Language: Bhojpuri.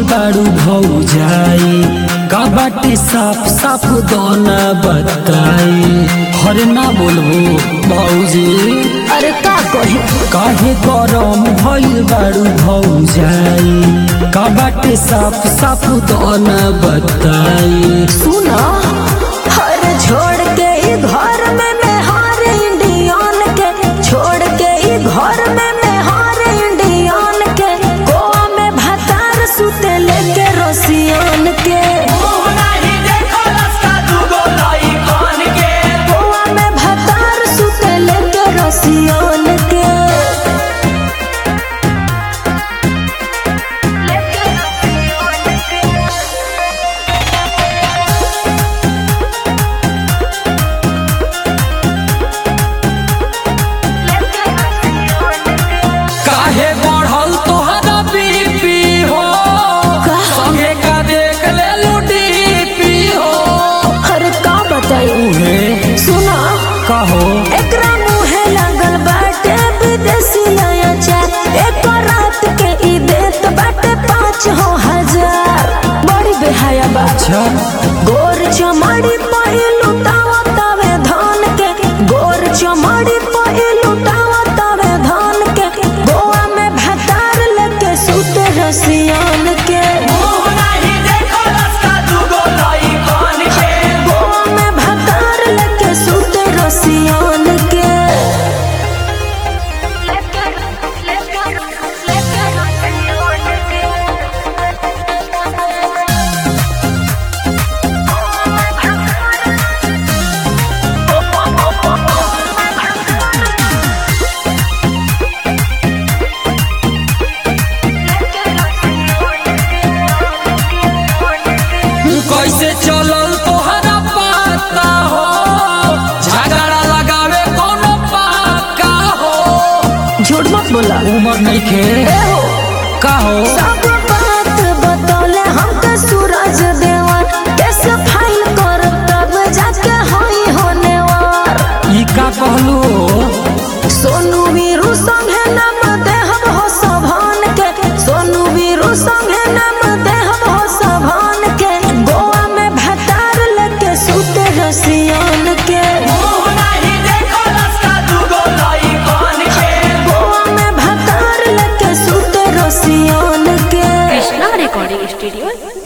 बारू भौजाई का बाटे साफ साफ दोना बताई हरे ना बोलबो भौजी अरे का कही काहे गरम भइल बारू भौजाई का बाटे साफ साफ दोना बताई सुना हर छोड़ के ई घर में मैं हार इंडियन के छोड़ के ई घर में मैं हार इंडियन के गोवा में भतार सुते लेके रोसियन के गोवा में भतार सुते लेके रोसियन के काहे बढ़ल तोहरा बीपी हो संगे का देख ले लुडीपी हो अरे का बताई उहे सुना कहो एकरा मुहे लागल बाटे विदेशी नया चार एक रात के ई देत बाटे पाँच हो हजार बड़ी बेहाया बा अच्छा गोर चमड़ी पहिलू तावा तावे धान के गोर चमड़ी पहिलू तावा तावे धान के गोवा में भतार लेके सुते रसियान के गोवा में भतार लेके सुते रसियान के कैसे चलल तोहरा पता हो झगड़ा लगावे कोनो पाका हो झूठ मत बोला उमर नहीं खे ए हो कहो सब बात बतौले हमके सूरज देवा कैसे फाइल कर तब जाके होई होने वार ई का कहलू सोनू वीरू संगे नाम देहब हो सभान के सोनू वीरू संगे नाम देहब हो सभान के गोवा में भतार लेके सुते रसियान के गोवा में भतार लेके सुते रसियान के कृष्णा रिकॉर्डिंग स्टूडियो